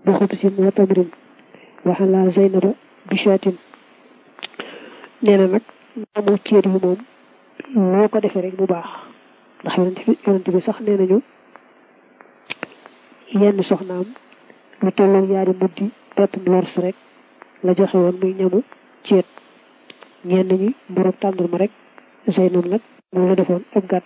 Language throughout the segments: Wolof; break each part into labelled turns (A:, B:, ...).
A: bi xubsin wa tamrin waxala zaynaba bichatin nee na nag ñamu ceet yi moom loo ko defee rek mu baax ndax yonent bi sax nee nañu yenn soxnaam lu tolloog ñaari muddi pepp lors rek la joxe woon muy ñamu ceet ñenn ñi mburub tàndarma rek Zeynab nag moom la defoon ab gàtt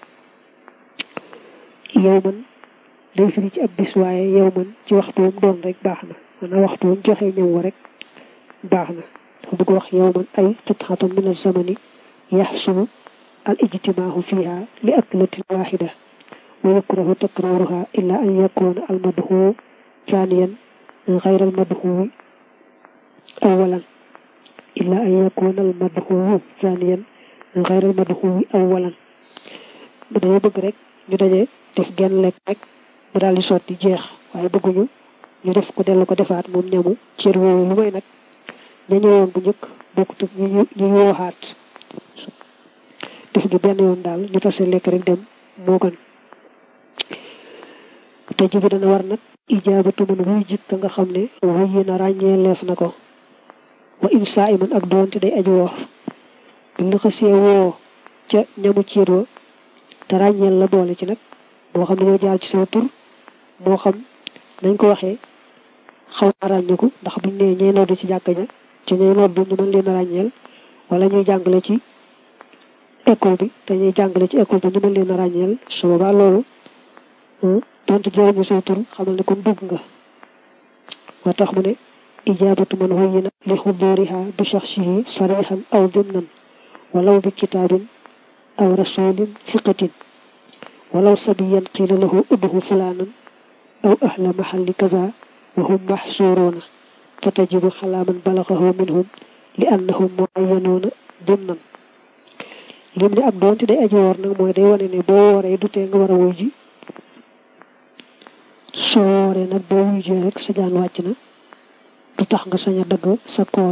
A: yow man day firi ci ab bis waaye yow man ci waxtu wam doon rek baax na maanaam waxtu wam joxe ñam wa rek baax na dafa bëgg wax yow man ay qit'atan min az-zamani yaxsulu al ijtimaahu fiha li aklatin waxida wa yukrahu takraruha illa an yakuna al madhu thaniyan غير المدهو أولا إلا أن يكون المدهو ثانيا غير المدهو أولا dañoo bëgg rek ñu daje def genn lekk rek mu daal di sotti jeex waaye bëgguñu ñu def ko dellu ko defaat moom ñamu cër woowu lu may nag ña ñëwoon bu njëkk bokkut ak ñu ñu wooxaat def gi benn yoon daal ñu tase lekk rek dem moo gën te jibi dana war nag ijaabatu man wuy jikka nga xam ne wuy yi na ràññee leef na ko wa in saa iman ak doonte day aju woor buñ la xasee woo ca ñamu ciir wa te ràññeel la boole ci nag moo xam ne ñoo jaar ci sama tur moo xam nañ ko waxee xaw na ràññeeku ndax buñ nee ñay noddu ci jàkka ja ci ñay noddu ñu mën leen a ràññeel wala ñuy jàngale ci école bi te ñuy jàngale ci école bi ñu mën leen a ràññeel su boobaa loolu donte jëriñu say tur xamal ne kon dugg nga moo tax mu ne ijaabatu man huyyina li xuduriha bi shaxsihi sarixan aw dimnan walaw bi kitaabin aw rasulin siqatin walaw sabiyan qiila lahu udhu fulaanan aw ahla maxalli kaza wa hum maxsuuruuna fa tajibu xalaa man balagahu minhum li annahum muayyanuuna dimnan lim ne ak doonte day aji woor nag mooy day wane ne boo wooree du tee nga war a wuy ji soo wooree nag boo wujjee rek sa jaan wàcc na du tax nga sañ a dagg sa koor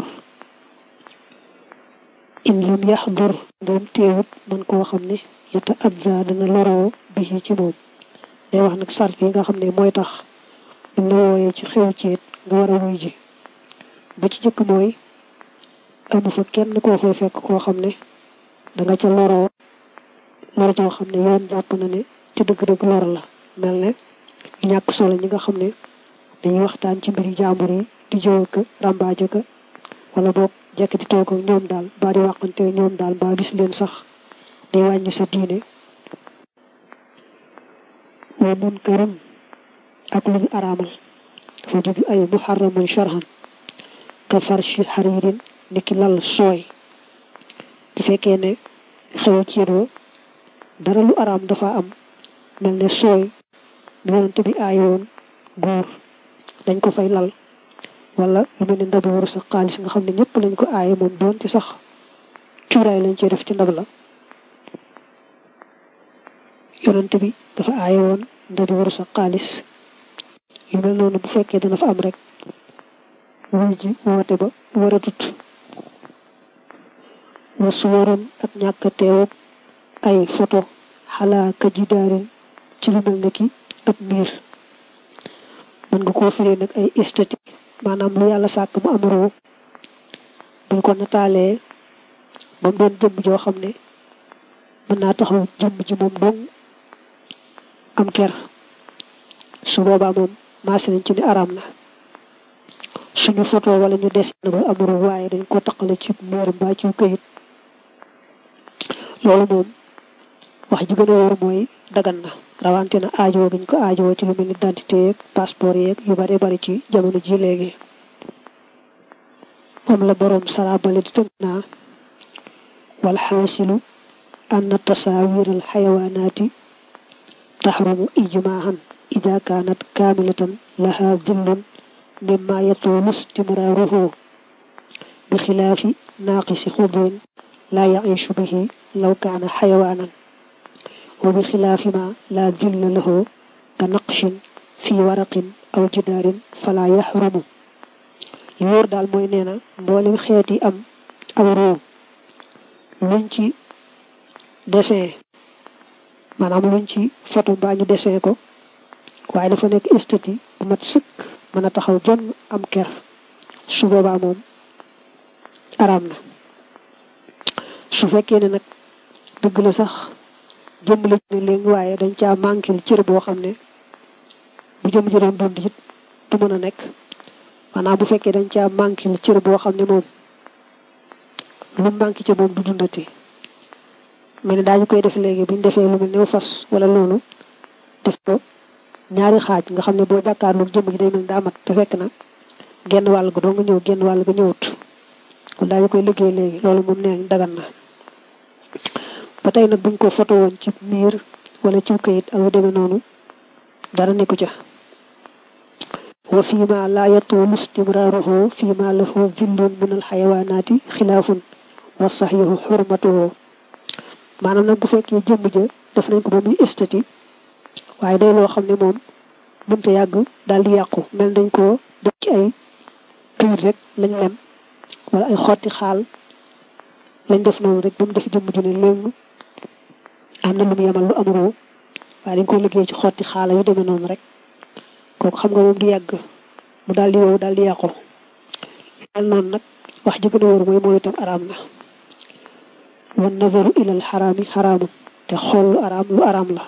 A: in lam yaxdur doom teewut man koo xam ne yata adda dana loroo bi ci moom day wax nag sart yi nga xam ne mooy tax buñ la wooyee ci xew ceet nga war a wuy ji ba ci jëkk mooy amu fa kenn koo fay fekk koo xam ne danga ca loroo lor joo xam ne yoon jàpp na ne ci dëgg-dëgg lor la mel ne ñàkk solo ñi nga xam ne dañuy waxtaan ci mbiri jàmbur yi di jëw ak ràmbaajo ka wala boog jekk di toog ak ñoom daal baa di waxante ñoom daal baa gis leen sax day wàññi sa diine wa munkarum ak lu ñu araamal dafa jublu ay muharramun sharhan ka farshi xariirin ni ki lal sooy bu fekkee ne xew ci yéen dara lu araam dafa am mel ne sooy yonent bi aayoon góor dañ ko fay lal wala lu mel ne ndab waru sa xaalis nga xam ne ñëpp lañ ko aaye moom doon ci sax cuuraay lañ cee def ci ndab la yonent bi dafa aaye woon ndab waru sa xaalis yu mel noonu bu fekkee dana fa am rek wuy ji woote ba war a tut wa suwaroon ak ñàkk teewub ay photo xalaa ka ji daarin ci lu mel ne ki ab miir mën nga koo firee nag ay esthétique maanaam lu yàlla sàkk mu am roo buñ ko nataalee ba mu doon jëmm joo xam ne mën naa taxaw jëmm ji moom dong am ker su boobaa moom maase nañ ci ni araam na suñu photo wala ñu des na ba am roo waaye dañ ko taqale ci miir mbaa ci këyit loolu moom wax ji gën a wóor mooy dagan na rawante na aajoo giñ ko aajoo ci lu mel ni identité yeeg passeport yeeg yu bare bari ci jamono ji léegi moom la boroom salaabale di tënk naa wal xaasilu ann tasawir al xayawaanaati taxrumu ijmaahan ida kaanat kaamilatan laha dillun mimma yatuulu istimraaruhu bi xilaafi naaqisi xudrin laa yaishu bihi law kaana xayawaanan wa bi xilaafi ma laa dilla lahu ka naqshin fi waraqin aw jidaarin fala yaxrumu li wóor daal mooy nee na mboolem xeet yi am aw roo luñ ci dessin maanaam luñ ci photo mbaa ñu dessin ko waaye dafa nekk esthétique bu mat sëkk mën a taxaw jonn am ker su boobaa moom araam na su fekkee ne nag dëgg la sax jëmm la ne léegi waaye dañ caa manqué cër boo xam ne bu jëm ji doon dund it du mën a nekk maanaam bu fekkee dañ caa manqué cër boo xam ne moom lu manqué ca moom du dundati mel ni daañu koy def léegi buñ defee lu mel ne fas wala loolu def ko ñaari xaaj nga xam ne boo jàkkaarloog jëmm ji day mel ni daa mat te fekk na genn wàll ga doo nga ñëw genn wàll ga ñëwut kon daañu koy liggéey léegi loolu moom nee dagan na ba tey nag buñ ko foto woon ci miir wala ci kayit ak lu demee noonu dara nekku ca wa fii ma laa yatuulu istimraaruhu fii ma lahu zillun min alxayawaanaati xilaafun wa saxiixu xurmatuhu maanaam nag bu fekkee jëmm ja def nañ ko ba muy estati waaye day loo xam ne moom mënta yàgg daal di yàqu mel dañ ko def ci ay këyit rek lañ lem wala ay xotti xaal lañ def noonu rek ba mu def jëmm ju ne léegi am na lu mu yemal lu am roo waaye dañ koy liggéey ci xotti xaala yu demee noonu rek kooku xam nga moom du yàgg mu daal di wow daal di yàqu mel noonu nag wax ji gën a wóor mooy mooy itam araam na wan nazaru ilal xaraami xaraamun te xool lu araam lu araam la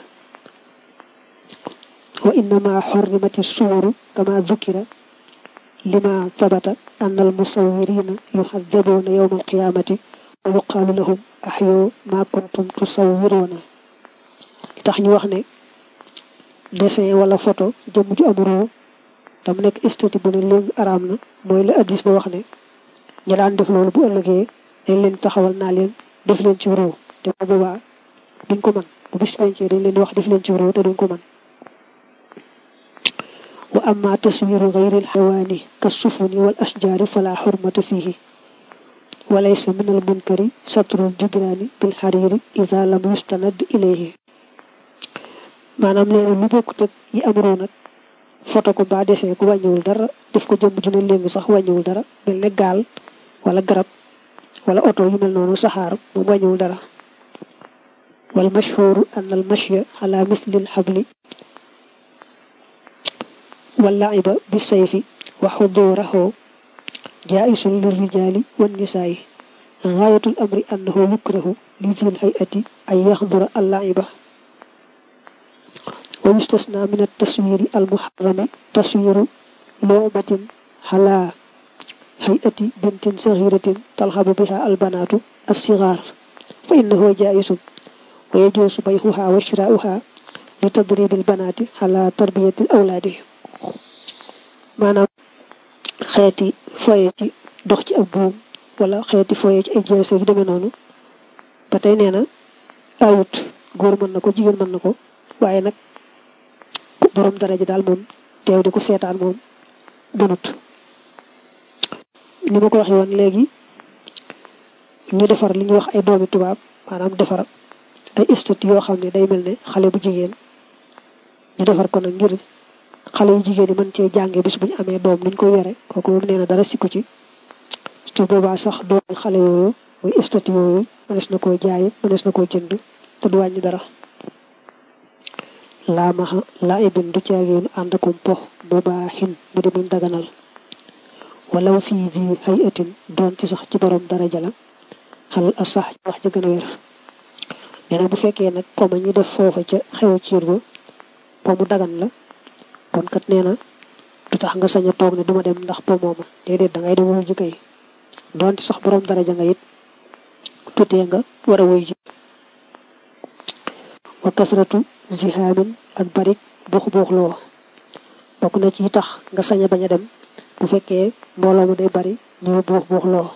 A: wa innama xorrimati suwaru kama dukira lima sabata anna al musawirina yuxadabuuna yowma alqiyamati wa yuqaalu lahum axyo ma kuntum tusawiruuna li tax ñu wax ne dessin wala photo jëmm ju am roo tam nekk esthétique bu ne léegi araam na mooy la addis ba wax ne ña daan def loolu bu ëllëgee dañ leen taxawal naa leen def leen ci roo te bu boobaa duñ ko mën bu bis pencee dañ leen di wax def leen ci roo te duñ ko mën wa amma taswiru gayri alxayawaani ka sufuni wal ashjaari fala xurmata fihi walaysa min al munkari satrul judraani bil xariiri ida lam yustanad ilayhi maanaam nee na lu bokkut ak yi am roo nag foto ko ba dessin ko wàññiwul dara def ko jëmm ju ne léegi sax wàññiwul dara mel ne gaal wala garab wala oto yu mel noonu saxaar moom wàññiwul dara wal mashhuru an al mashya ala misli al xabli wal laiba bi sayfi wa xudurahu jaisun lirrijali wan nisaayi gaayatul amri annahu yukrahu li dil hayati ay yaxdura al laiba wa yustasna min at-taswiri al-muharrami taswiru lu'batin ala hay'ati bintin saghiratin talhabu biha al-banatu as-sighar fa innahu ja'isun wa yajuzu bay'uha wa shira'uha li tadrib al-banati ala tarbiyati al-awladi maanaam xeeti foye ci dox ci ak buum wala xeeti foye ci ay jeese yu demee noonu ba tey nee na ayut góor mën na ko jigéen mën na ko waaye nag borom daraja daal moom teew di ko seetaan moom gënut ni ma ko waxee woon léegi ñu defar li ñuy wax ay doomi tubaab maanaam defar ay statut yoo xam ne day mel ne xale bu jigéen ñu defar ko nag ngir xale yu jigéen yi mën cee jànge bis bu ñu amee doom nuñ koy yore kooku moom nee na dara sikku ci su boobaa sax doomi xale yooyu muy statut yooyu mënees na koo jaay mënees na koo jënd te du wàññi dara laa maxa laa ibin du caageenu ànd akum po bu baaxin mu di muñ daganal walaw fii di hay atin doon ci sax ci borom daraja la xalal a sax ci wax ji gën a wér nee na bu fekkee nag po ma ñu def foofa ca xew ciir ba po mu dagan la kon kat nee na du tax nga sañ a toog ne duma dem ndax po mooma déedéet da ngay dem wuy ji kay doon ci sax borom daraja nga it tutee nga war a wuy ji wa kasratu zihaamin ak barik buux buux loo bokk na ci tax nga sañ a bañ a dem bu fekkee mbooloo ma day bari ñu buux buux loo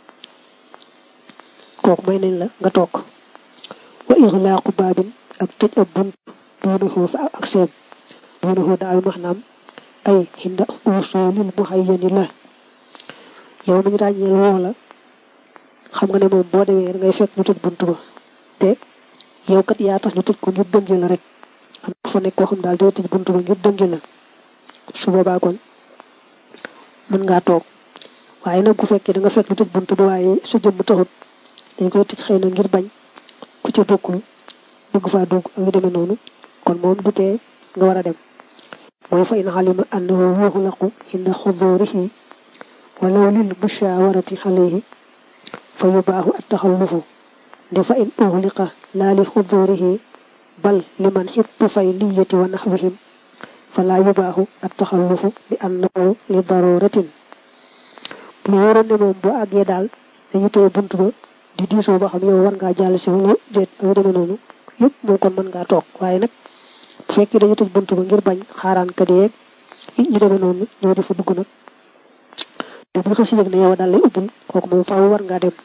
A: kooku may nañ la nga toog wa ixlaaqu baabin ak tëj ab bunt duunahu fa ak seem duunahu daal maanaam ay xinda usulil muhayyani la yow mi ñu ràññeel woo la xam nga ne moom boo demee da ngay fekk ñu tëj bunt ba te yow kat yaa tax ñu tëj ko ngir dënge la rek am fa nekk koo xam daal day tëj buntu ba ngir dënge la su boobaa kon mën ngaa toog waaye nag bu fekkee da nga fekk ñu tëj buntu ba waaye sa jëmm taxut dañ koy tëj xëy na ngir bañ ku ca bokkul bëgg faa dugg ak yu demee noonu kon moom du tee nga war a dem mooy fa in alima annahu yuxlaqu inda xudurihi walaw lil mushawarati alayhi fa yubaaxu attaxallufu de fa in uxliqa laa li xudurihi bal liman xittu fay liyati wa naxwihim fala yubaaxu attaxallufu bi annahu li daruratin bu waroon ne moom boo àggee daal dañu tëye bunt ba di diisoo ba xam yow war ngaa jàll si wala déet ak demee noonu yëpp moom kon mën ngaa toog waaye nag bu fekkee dañu tëj bunt ba ngir bañ xaaraan kat yeeg ñu demee noonu ñoo di fa dugg nag te bu xasi yëg ne yow daal lay ubbul kooku moom faaw war ngaa dem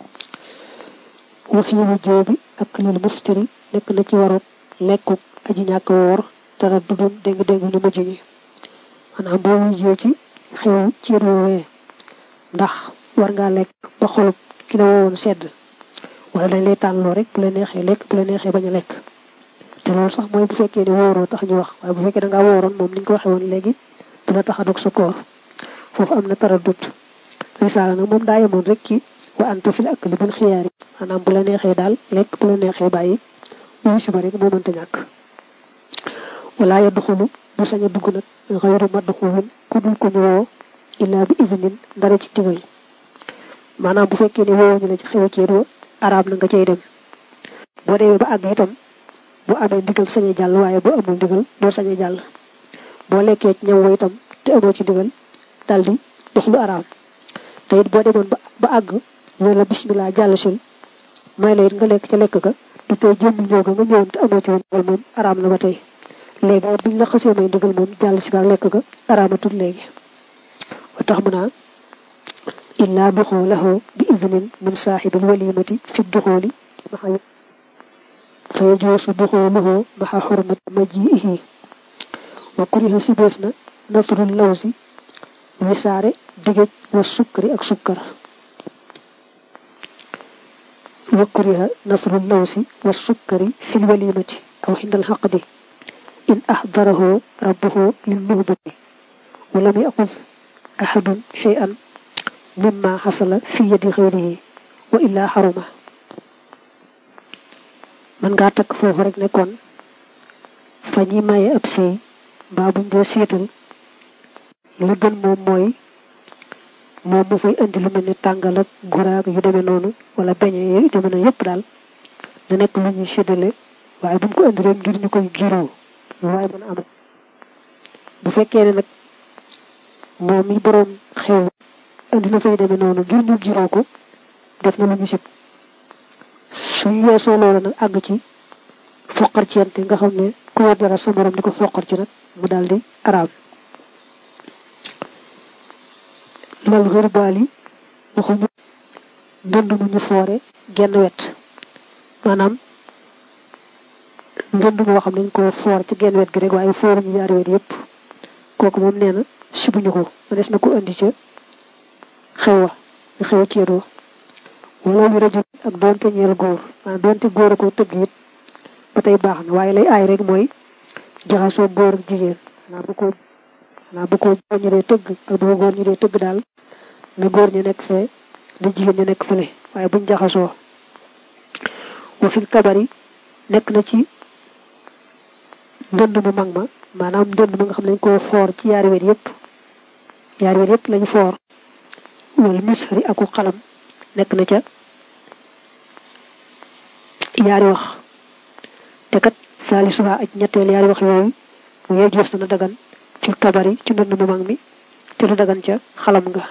A: wa fi wujjoo bi ak lil muftari nekk na ci waru lekku aji ñàkk woor dara dudun dégg-dégg ñu mujj ñi maanaam boo wujjee ci xew ceet woowee ndax war ngaa lekk ba xolub ki la woowoon sedd wala dañ lay tànnloo rek bu la neexee lekk bu la neexee bañ a lekk te loolu sax mooy bu fekkee ne wóoroo tax ñu wax waaye bu fekkee da ngaa wóoroon moom ni ñu ko waxee woon léegi du la tax a dog sa koor foofu am na tara dut risaala nag moom daa yemoon rek ci wa anta fil akli bil xiyaar yi maanaam bu la neexee daal lekk bu la neexee bàyyi wuyu si ba rek moo mënta ñàkk wala yadxulu du sañ a dugg nag xayru madxulin ku dul ko ñu woo illaa bi iznin dara ci digal maanaam bu fekkee ne woowu ñu la ci xew ceet wa arab na nga cay dem boo demee ba àgg itam bu amee ndigal sañ a jàll waaye boo amul ndigal doo sañ a jàll boo lekkee ci ñam wa itam te amoo ci ndigal daldi def lu araam te it boo demoon ba ba àgg ñu la bismillah jàll sil may la it nga lekk ca lekk ga du tey jëmm ñëw ga nga ñëwoon te amoo ci woon ndigal moom araam na ba tey léegi buñ la xasee may ndigal moom jàll si ga lekk ga araamatul léegi wa tax mu naa illaa duxulahu bi idnin min saaxibil walimati fi duxuli fa yajuusu duxuluhu maxa xurmat majiihi wa kuriha sibeef na nasrul lawsi wisaare digéej wa sukkari ak sukkar wa kuriha nasrul lawsi wa sukkari fil walimati aw xindal xaqdi in axdarahu rabbuhu lil nuhbati wa lam yaxud axadun cheyan mimma xasala fi yadi xëyrihi wa illaa xaruma man ngaa takk foofu rek ne kon fa ñi maye ab sëy mbaa buñ dee seetal la gën moom mooy moom mu fay indi lu mel ni tàngal ak guraag yu demee noonu wala beñe yu demee noonu yëpp daal na nekk lu ñuy séddale waaye bu mu ko indi rek ngir ñu koy giroo waaye mën a am bu fekkee ne nag moom mi boroom xew indi na fay demee noonu ngir ñu giroo ko def na lu ñu sib suñ weesoo loolu nag àgg ci foqar ci yante nga xam ne ku yor dara sa morom di ko foqar ci nag mu daal di araam lal xërbaal yi waxuñu ndënd mu ñu foore genn wet maanaam ndënd moo xam nañ ko foor ci genn wet gi rek waaye fooruñu ñaari wet yëpp kooku moom nee na sibuñu ko ma des na ko indi ca xew wa nga xew ceet wa wala lu rajul ak doonte ñeel góor maanaam doonte góor a ko tëgg it ba tey baax na waaye lay aay rek mooy jaxasoo góor ak jigéen xanaa bu ko xanaa bu ko góor ñi dee tëgg ak bu ko góor ñi dee tëgg daal na góor ñi nekk fee na jigéen ñi nekk fële waaye buñ jaxasoo wa fil kabari nekk na ci ndënd mu mag ma maanaam ndënd ma nga xam ne dañ koo foor ci yaari wet yëpp yaari wet yëpp lañu foor wala misxari aku xalam nekk na ca yaari wax te kat saalisuha aj ñetteel yaari wax yooyu mu yee joos na dagan ci kabari ci ndënd mu mag mi te du dagan ca xalam nga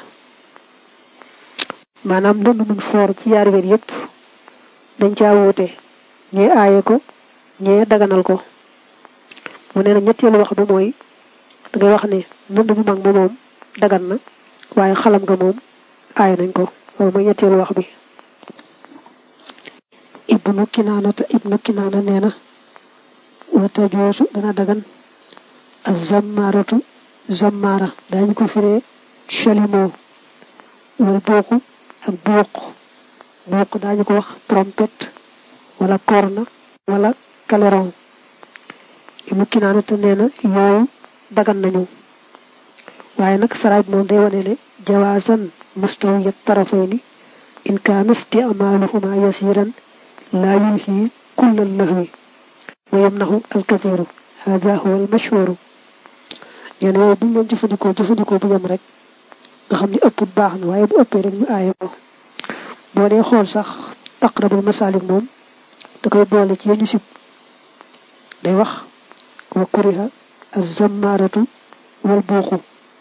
A: maanaam ndënd mun foor ci yaari wet yëpp dañ caa wuute ñuy aaye ko ñee daganal ko mu ne na ñetteelu wax bi mooy da ngay wax ne ndënd mu mag ma moom dagan na waaye xalam nga moom aaye nañ ko loolu mooy ñetteelu wax bi ibnu kinaana te ibnu kinaana nee na wata joosu dana dagan ak zammaratu zammara daañu ko firee chalimo wala booku ak buuq buuq daañu ko wax trompette wala corne wala clairon ibnu kinaana te nee na yooyu dagan nañu waaye nag saraaj moom day wane ne jawaasan mustawiyat tarafayni in kaana isticmaaluhuma yasiran laa yulhi kulla lahwi wa yamnahu alkathiru hada huwa almashhuru nee na yooyu buñ leen jëfandikoo jëfandikoo bu yem rek nga xam ne ëpput baax na waaye bu ëppee rek ñu aaye ko boo dee xool sax aqrabul masalik moom da koy boole ci yeñu sib day wax wa kuriha az-zammaratu wal buuxu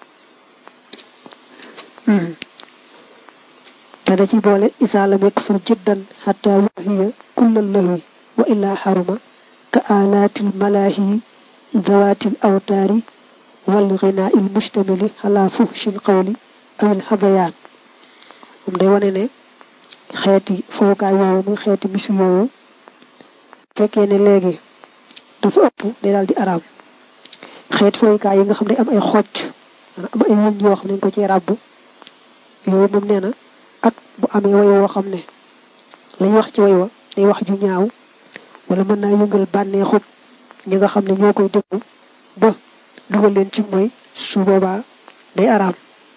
A: te da ci boole isa lam yaksur jiddan xata yuhiya kullal lahwi wa illa xaruma ka alaatil malaahi zawaatil awtaari wal ginaa il mustamili ala fuhshin qawli awil hadayaan moom day wane ne xeeti fowukaay yooyu muy xeeti misu yooyu fekkee ne léegi dafa ëpp day daal di araam xeeti fowukaay yi nga xam ne am ay xocc am ay wëñ yoo xam ne dañ ko ci ràbb yooyu moom nee na ak bu amee way woo xam ne lañ wax ci way wa day wax ju ñaaw wala mën naa yëngal bànneexub ñi nga xam ne ñoo koy déglu ba dugal leen ci mooy su boobaa day araam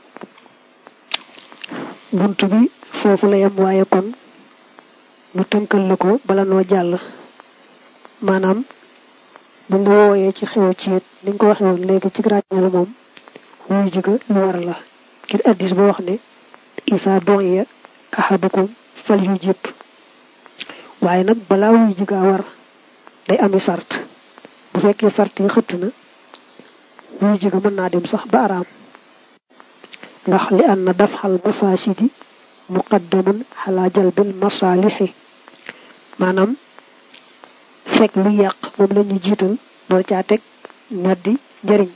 A: bunt bi foofu la yem waaye kon ñu tënkal la ko bala noo jàll maanaam buñ la wooyee ci xew ciit niñ ko waxee woon léegi ci ràññeelu moom wuy jiga lu war la ngir addis ba wax ne isa donya ahadukum fal yu jëpp waaye nag balaa wuy jiga war day ami sart bu fekkee sart yi xëtt na wuy jiga mën naa dem sax ba araam ndax li an na dafxal mafasidi muqaddamun xalaa jalbil masalixi maanaam fekk lu yàq moom la ñuy jiital door caa teg ñoddi njëriñ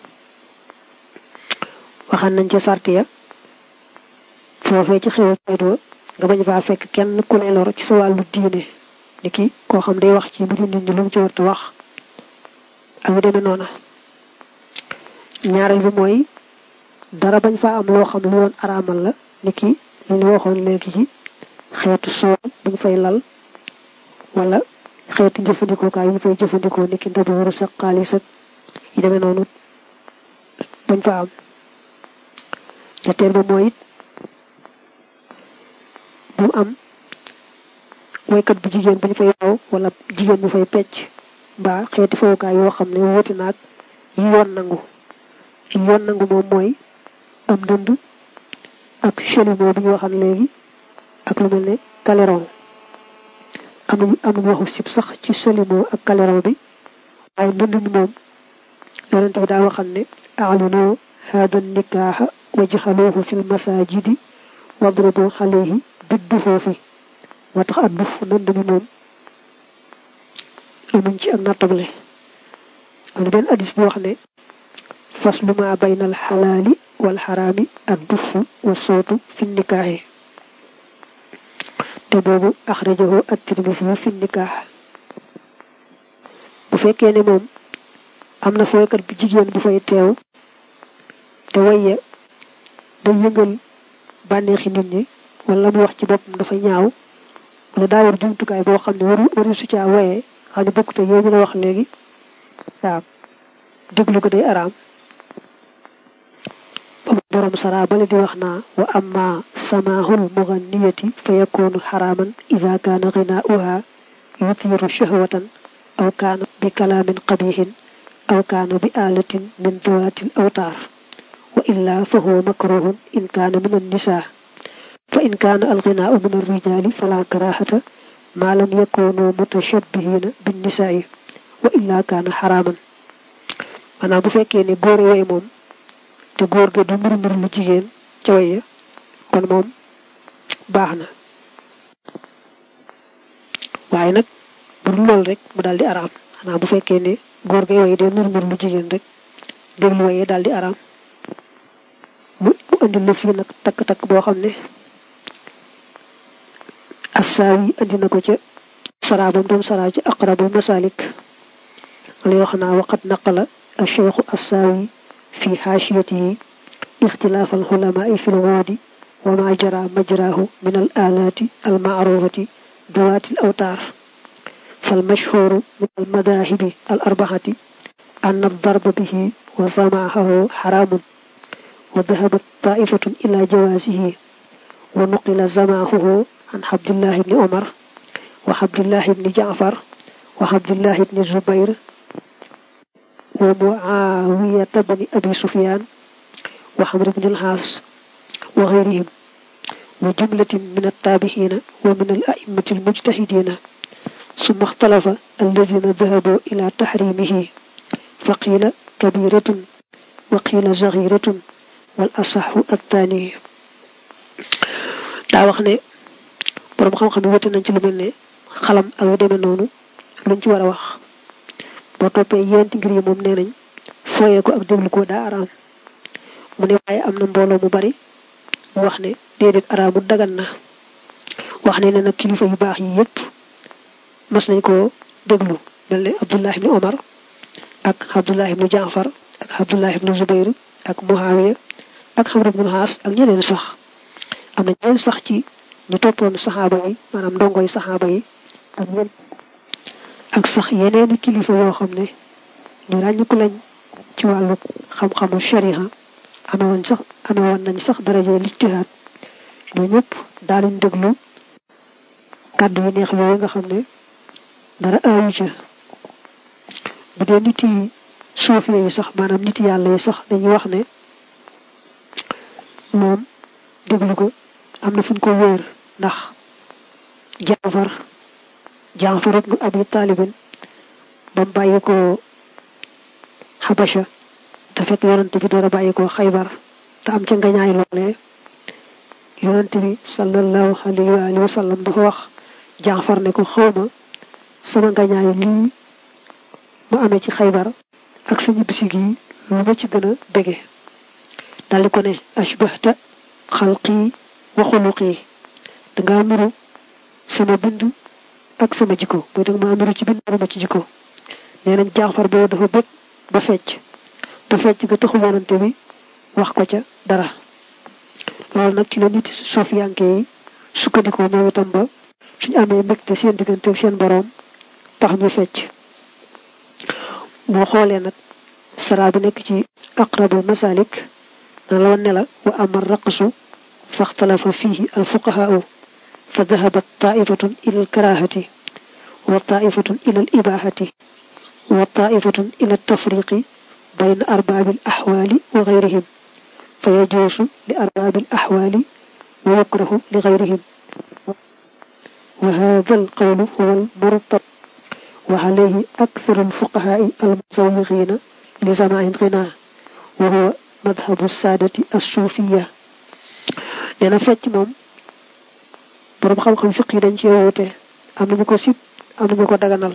A: waxaan nañ ca sart ya foofee ci xew a wa nga bañ faa fekk kenn ku ne lor ci sa wàllu diine ni ki koo xam day wax ci mbiri nit ñi lu mu ci warta wax ak yu demee noona ñaareel bi mooy dara bañ faa am loo xam lu woon araamal la ni ki li ñu waxoon léegi ci xeetu soow buñ fay lal wala xeetu jëfandikookaay yu ñu fay jëfandikoo ni ki ndabi waru sa xaalis ak yi demee noonu bañ fa am ñetteel ba mooy it bu mu am woykat bu jigéen bu ñu fay wow wala jigéen bu fay pecc mbaa xeeti fowukaay yoo xam ne wuti naag yi yoon nangu yi yoon nangu moom mooy am dënd ak chelimo bi ñu waxan léegi ak lu mel ne kaleron am na am nañu waxu sib sax ci chelimo ak kaleron bi waaye dënd mi moom yonent bi daa waxan ne a'linu hada nikaaxa wajxaluuhu fi lmasajidi wadribu alayhi biddu foofi moo tax at duf nënd mi moom amuñ ci ak nattable am na benn addis bu wax ne faslu ma bayna al xalaali wal xaraami ak dufu wa sootu fi nikaaxi te boobu axrajahu at-Tirmisi fi nikaax bu fekkee ne moom am na fooykat bu jigéen bu fay teew te waye day yëngal bànneexi nit ñi wala mu wax ci boppam dafa ñaaw wala daa war jumtukaay boo xam ne waru waru su caa waye xam ne bokkute yow ñu la wax léegi waaw déglu ko day araam borom sara bale di wax naa wa amma samaahul muganniyati fa yakunu xaraaman ida kaana ginaauha yuthiru shahwatan aw kaana bi kalaamin qabihin aw kaana bi aalatin min dawaatil awtaar wa illa fa huwa makruhun in kaana min annisaa fa in kaana alginaau min alrijaali fala karahata ma lam yakunu mutashabbihina binnisaa'i wa illa kaana xaraaman maanaam bu fekkee ne góor way moom te góor ga du mbir mbir lu jigéen ca way kon moom baax na waaye nag bu dul lool rek mu daal di araam xanaa bu fekkee ne góor gay way dee mbir mbir lu jigéen rek déglu waye daal di araam mu mu andi la fii nag takk-takk boo xam ne assaawi andi na ko ca saraabam doon saraa ci aqrabul masalik wala yoo xam naa waqat naqala الشيخ الساوي في حاشيته اختلاف العلماء في الوود وما جرى مجراه من الآلات المعروفة ذوات الأوتار فالمشهور من المذاهب الأربعة أن الضرب به وسماعه حرام وذهبت طائفة إلى جوازه ونقل سماعه عن عبد الله بن عمر وعبد الله بن جعفر وعبد الله بن الزبير wa muawiyata bani abi sufyan wa xamr ibn al-xaas wa xayrihim wa jumlatin min attaabixina wa min al a'immati almujtahidina summa ixtalafa alladina dahabu ila taxrimihi fa qiila kabiratun wa qiila zaxiratun wal asaxu attaani daa wax ne borom xam-xam yi wute nañ ci lu mel ne xalam ak yu demee noonu luñ ci war a wax boo toppee yéenti ngir yi moom nee nañ fooyee ko ak déglu ko daa araam mu ne waaye am na mbooloo mu bari mu wax ne déedéet araamu dagan na wax ne ne nag kilifa yu baax yi yépp mas nañ ko déglu mel ne Abdullah ibni Omar ak Abdullah ibni Jaafar ak Abdullah ibni Zubayr ak Muawiya ak Xamr ibnu Xaas ak ñeneen sax am na ñeneen sax ci ñu toppoon saxaaba yi maanaam ndongoy saxaaba yi ak ñen ak sax yeneeni kilifa yoo xam ne ñu ràññiku lañ ci wàllu xam-xamu shariha ame woon sax ame woon nañ sax daraje lijtihaad ñoo ñëpp daaluñ déglu kàddu yi neex yooyu nga xam ne dara aayu ca bu dee nit yi suufee yi sax maanaam nit yàlla yi sax dañuy wax ne moom déglu ko am na fu ñu ko wéer ndax jaafar jaafar ibnu abi taalibin ba mu bàyyi ko xabasha te fekk yonent bi door a bàyyi ko xaybar te am ca ngañaay loolee yonent bi sallallahu alayhi wa alihi wa sallam dafa wax jaafar ne ko xawma sama ngañaay lii ma amee ci xaybar ak sa ñibbisi gi lu ma ci gën a bége daldi ko ne ashbahta xalqi wa xuluqi danga nuru sama bind ak sama jikko mooy danga maa nuru ci bind ma ci jikko nee nañ jaafar boobu dafa bëgg ba fecc te fecc ga taxu yonante bi wax ko ca dara loolu nag ci la nit suuf yanke yi sukkandikoo ñoom itam ba suñu amee mbégte seen diggante seen boroom tax ñu fecc boo xoolee nag sara bi nekk ci aqrabul masalik na la wan ne la wa ama raqsu faxtalafa fihi alfuqahaau fa dahabat taifatun ila alkarahati wa taifatun ila alibahati wa taifatun ila altafriqi bayna arbaabi alaxwaali wa gayrihim fa yajuusu li arbaabi alaxwaali wa yukrahu li gayrihim wa hada alqawlu huwa almurtad wa alayhi aktharu alfuqahaai almusawiqiina li samaai alghina wa huwa madhabu saadati assuufiya nee na fecc moom boroom xam-xam fiq yi dañ cee wuute am nañu ko sib am nañu ko daganal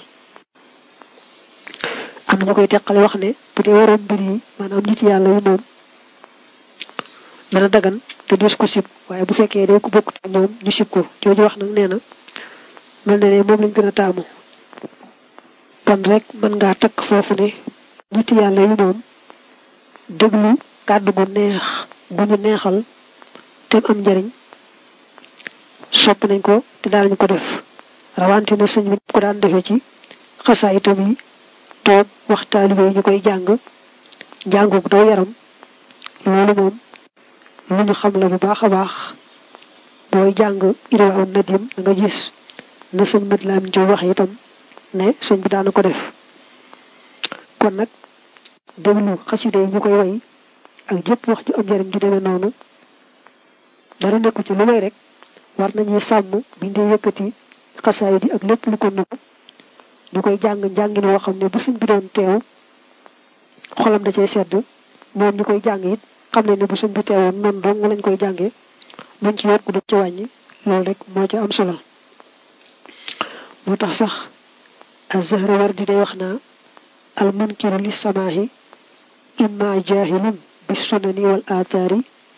A: am nañu koy teqale wax ne bu dee waroon mbir yi maanaam nit yàlla yi moom dana dagan te dees ko sib waaye bu fekkee day ko bokkut ak ñoom ñu sib ko jooju wax nag nee na mel na ne moom lañ gën a taamu kon rek mën ngaa takk foofu ne nit yàlla yi moom déglu kàddu gu neex gu ñu neexal te am njariñ sopp nañ ko te daanañu ko def rawante na sëñ bi ko daan defee ci xasaa itam yi toog wax taalibe yi ñu koy jàng jàngug daw yaram loolu moom lu ñu xam la bu baax a baax booy jàng irwaaw nadim da nga gis na sëñ mat laam jow wax itam ne sëñ bi daana ko def kon nag déglu xasida yi ñu koy way ak jëpp wax ju am njariñ ju demee noonu dara nekku ci lu may rek war nañuy sàmm biñ dee yëkkati xasaay di ak lépp lu ko nugg ñu koy jàng njàngin woo xam ne bu sëñ bi doon teew xolam da cee sedd ñoom ñu koy jàng it xam ne ne bu sëñ bi teewoon noonu dong lañ koy jàngee buñ ci yokk du ci wàññi loolu rek moo ci am solo moo tax sax az-Zahrawardi day wax naa al munkiru li samaahi imma jahilun bi sunani wal aathaari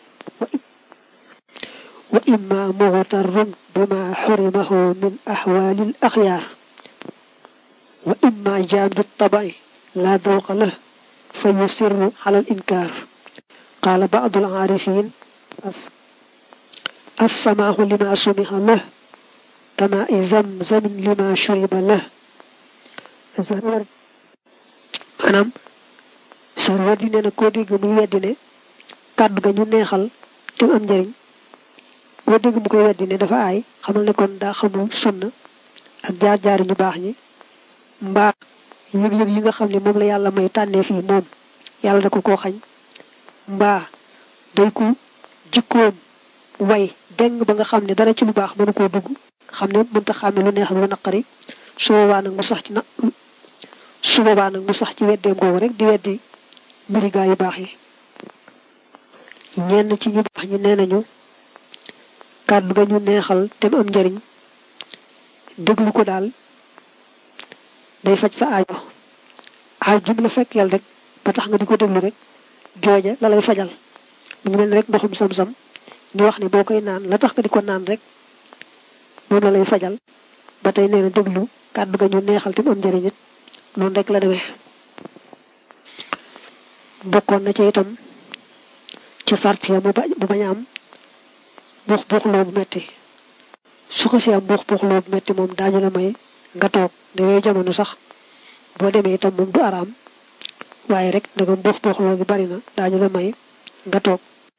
A: wa imma mughtarrun bima xurimahu min axwaali al axyaar wa imma jaamdu tabai laa dawqa lah fa yusirru ala al inkaar qaala baadu al aarifin assamaahu lima sumiha lah kama i zamzamin lima shuriba lah maanaam sarwar di nee na koo dégg muy weddi ne kàddu ga ñu neexal te am njariñ koo dégg mu koy weddi ne dafa aay xamal ne kon daa xamul sunna ak jaar-jaari ñu baax ñi mbaa yëg-yëg yi nga xam ne moom la yàlla may tànnee fii moom yàlla da ko koo xañ mbaa day ku jikkoom way deng ba nga xam ne dara ci lu baax mënu koo dugg xam ne mënta xàmme lu neex ak lu naqari su boobaa nag mu sax ci na su boobaa nag mu sax ci weddeem googu rek di weddi mbiri gaa yu baax yi ñenn ci ñu baax ñi nee nañu kàddu ga ñu neexal te mu am njariñ déglu ko daal day faj sa aajo aaj jum la fekk yàlla rek ba tax nga di ko déglu rek jooja la lay fajal mu ngi mel ni rek ndoxum sam-sam ñu wax ne boo koy naan la tax nga di ko naan rek moom la lay fajal ba tey nee na déglu kàddu ga ñu neexal te mu am njariñ it noonu rek la demee bokkoon na ci itam ci sart ya mu bañ a am buux buuxloo bu metti su ko si am buux buuxloo bu metti moom daañu la may nga toog da yooyu jamono sax boo demee itam moom du araam waaye rek ndagam buux buuxloo bi bari na daañu la may nga toog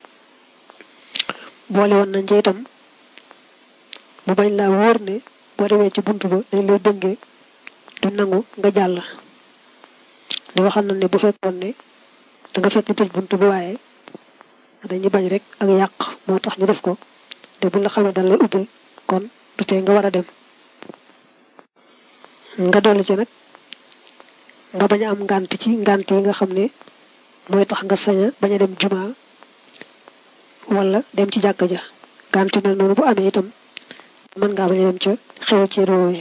A: boole woon nañ ci itam mu bañ laa wóor ne boo demee ci bunt ba dañ lay bëngee du nangu nga jàll di waxal na ne bu fekkoon ne da nga fekk ñu tëj bunt bi waaye dañuy bañ rek ak yàq moo tax ñu def ko te bu la xamee dañ lay ubbil kon du tee nga war a dem nga dolli ci nag nga bañ a am ngànt ci ngànt yi nga xam ne mooy tax nga sañ a bañ a dem juma wala dem ci jàkka ja ngànt yu mel noonu bu amee itam mën ngaa bañ a dem ca xew ci réew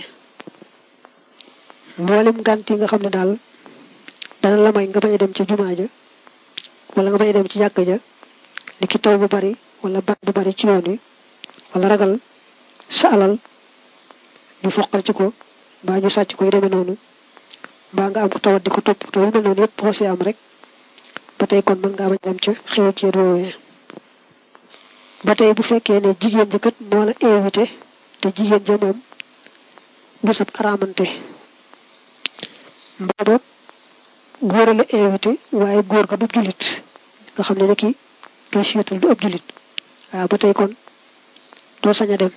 A: mboolem ngànt yi nga xam ne daal dana la may nga bañ a dem ca juma ja wala nga bañ a dem ci jàkka ja ni ki taw bu bari wala bat bu bari ci yoon wi wala ragal sa alal ñu foqal ci ko mbaa ñu sàcc ko yu demee noonu mbaa nga am ko tawat di ko topp te yu mel noonu yëpp xoosee am rek ba tey kon mën ngaa bañ dem ca xew ci réew ba tey bu fekkee ne jigéen ja kat moo la invité te jigéen ja moom du sab araamante mbaa boog góor la invité waaye góor ga du jullit nga xam ne ne kii kay seetal du ab jullit waaw ba tey kon doo sañ a dem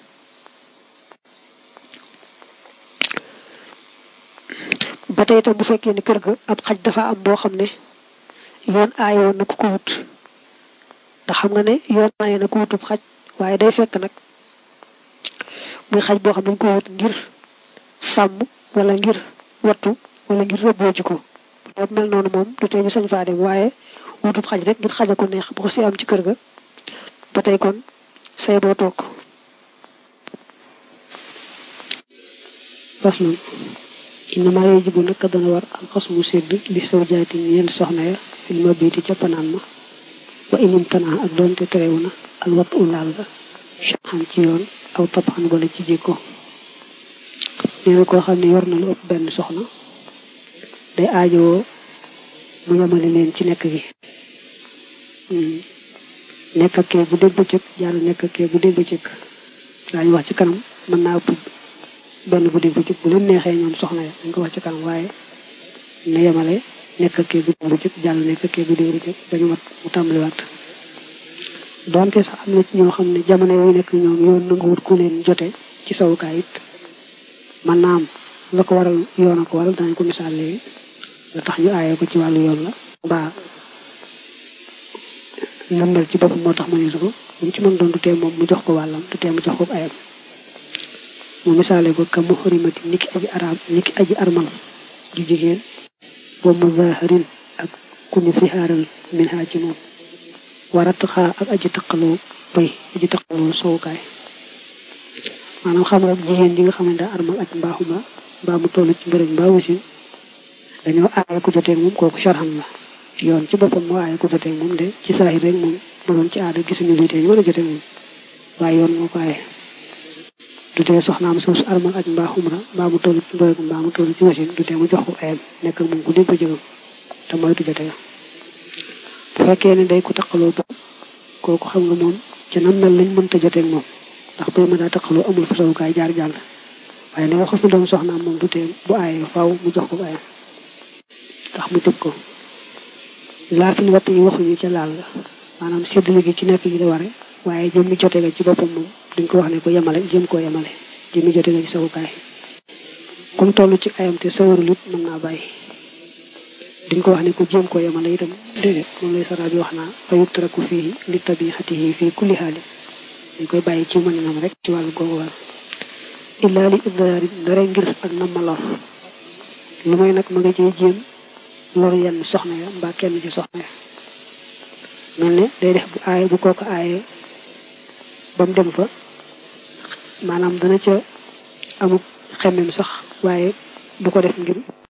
A: ba tey itam bu fekkee ne kër ga ab xaj dafa am boo xam ne yoon aay woon na ku ko wut ndax xam nga ne yoon maaye na ku wutub xaj waaye day fekk nag muy xaj boo xam ne dañ ko wut ngir sàmm wala ngir wattu wala ngir rëbboo ji ko bu mel noonu moom du tee ñu sañ faa dem waaye wutub xaj rek ngir xaja ko neex bu ko si am ci kër ga ba tey kon say boo toog faslun innama yajibu naka dana war alxasmu sédd li saw jaati ñeel soxna ya fil mabiti ca panaan ma wa inim tanaa ak doonte terewu na al wat u laal ga xam ci yoon aw tabaxan wala ci jikko nee na koo xam ne yor na lu ëpp benn soxna day aajowoo mu yemale leen ci nekk gi nekk ak kee bu dégg bëccëg jàll nekk ak kee bu dégg bëccëg daañu wax ci kanam mën naa ëpp benn bu dégg bëccëg bu leen neexee ñoom soxna ya dañ ko wax ci kanam waaye na yemale nekk ak kee bu dégg bëccëg jàll nekk ak kee bu dégg bëccëg dañu mat mu tàmbaliwaat donte sax am na ci ñoo xam ne jamono yu nekk ñoom yoon na nga wut ku leen jote ci sawukaay it man naa am la ko waral yoon a ko waral danañ ko misaal léegi la tax ñu aaye ko ci wàllu yoon la mbaa lëmbal ci boppam moo tax ma ne ko buñ ci mën doon du tee moom mu jox ko wàllam du tee mu jox ko ayam mu misaale ko ka muhrimati niki aji arab niki aji armal ju jigéen wa muzaharin ak ku ñu sihaaral min haa ci moom warat xaa ak aji taqaloo bay aji taqaloo sowukaay maanaam xam nga jigéen ji nga xam ne daa armal ak mbaaxuma mbaa mu toll ci mbërëg mbaa wasin dañoo aaye ku joteeg moom kooku sharhan la yoon ci boppam moo aaye ku joteeg moom de ci saahir rek moom ma doon ci aada gisuñu luy tee ñu war a joteeg moom waaye yoon moo ko aaye du tee soxnaam suuf armal ak mbaa xumra mbaa mu toll ci mbërëg mbaa mu toll ci wasin du tee mu jox ko ayam nekk moom ku dégg jëgam te mooy du jote bu fekkee ne day ko taqaloo ba kooku xam nga moom ci nam mel lañ mënta joteeg moom ndax bay ma daa taqaloo amul fasawukaay jaar jàll waaye ne waxas na doon soxnaam moom du tee bu aaye faaw mu jox ko ayam tax mu tëb ko laafin watt yi waxuñu ca laal la maanaam séddale gi ci nekk gi la ware waaye jëm mi jote ga ci boppam moom duñ ko wax ne ko yemale jëm koo yemale jëm mi jote ga ci sawukaay comme toll ci ayam te sawarul it mën naa bàyyi duñ ko wax ne ko jéem koo yemale itam déedéet moom lay sara bi wax naa fa yutraku fii li tabixatihi fii kulli xaali dañ koy bàyyi ci mëninam rek ci wàllu googu wàll illaa li idraari ndare ngir ak nam ma lor lu may nag ma nga cee jéem lor yenn soxna ya mbaa kenn ci soxna ya mel ne day def bu aaye bu kooku aaye ba mu dem fa maanaam dana ca amuk xemmem sax waaye du ko def ngir